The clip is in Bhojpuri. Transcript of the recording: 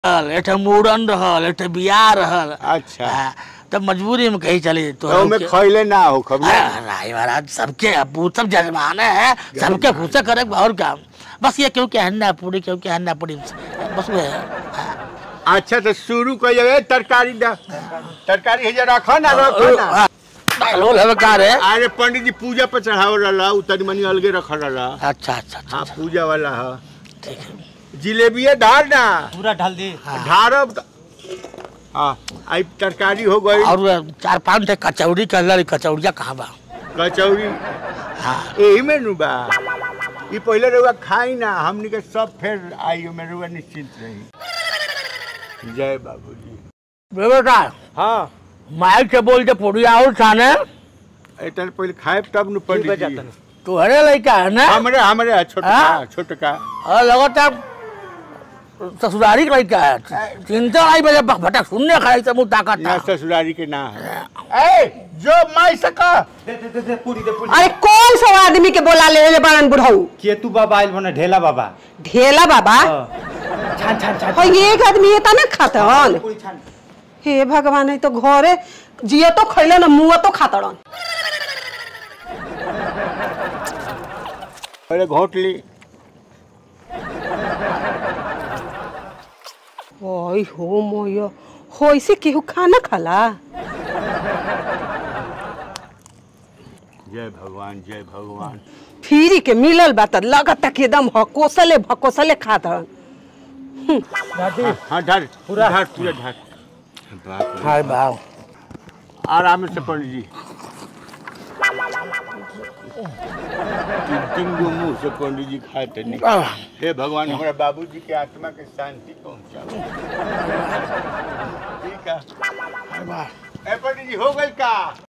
रहल एक ठे मूड़न रहल एक ठे बियाह रहल अच्छा हाँ, तब मजबूरी में कहीं चली तो तो में खैले ना हो खबर राय महाराज सबके अबू सब जजमाने हैं सबके खुशे करे और काम बस ये क्यों क्या हन्ना पूरी क्यों क्या हन्ना पूरी बस वो है हाँ। अच्छा तो शुरू कर जाए तरकारी दा तरकारी है जरा रखो ना रखो ना हाँ, डालो ललकार है अरे पंडित जी पूजा पर चढ़ाव रहा उतनी मनी अलगे रख रहा अच्छा अच्छा अच्छा हाँ पूजा वाला है ठीक है जिलेबिया ढार ना पूरा ढाल दी ढारब त- हाँ आई तरकारी हो गई और चार पांच ठे कचौड़ी कर लड़ी कचौड़िया कहाँ बा कचौड़ी हाँ यही में नु बा ये पहले रउआ खाई ना हमनी के सब फिर आई में रउआ निश्चिंत रही जय बाबूजी बेटा हाँ माइक से बोल के पूरी आओ खाने इतने पहले खाए तब नु पंडित जी तू हरे लड़का है ना हमरे हमरे छोटका हाँ? छोटका और लगातार ससुरारी का लड़का है चिंता नहीं बजे भटक सुनने खाई से मुँह ताकत ना था ससुरारी के ना है ए जो माई सका दे दे दे दे पूरी दे पूरी अरे कौन सा आदमी के बोला ले ले बड़न बुढ़ऊ केतु बाबा आइल बने ढेला बाबा ढेला बाबा हाँ। छान छान छान और एक आदमी ये तना खातन पूरी छान हे भगवान है तो घरे जियो तो खैले ना मुँह तो खातड़न पहले घोट ली ओय हो मोयो हो ऐसे केहू खाना खाला जय भगवान जय भगवान फ्री के मिलल बा त लगत कि एकदम हकोसले भकोसले खातड़न हाँ ढार पूरा ढार पूरा ढार बाप रे। हाय बाव आराम से पंडित जी तीन तीन गो मुंह से पंडित जी खाते नहीं हे भगवान हमारा बाबूजी के आत्मा के शांति पहुंचाओ ठीक है ए पंडित जी हो गई का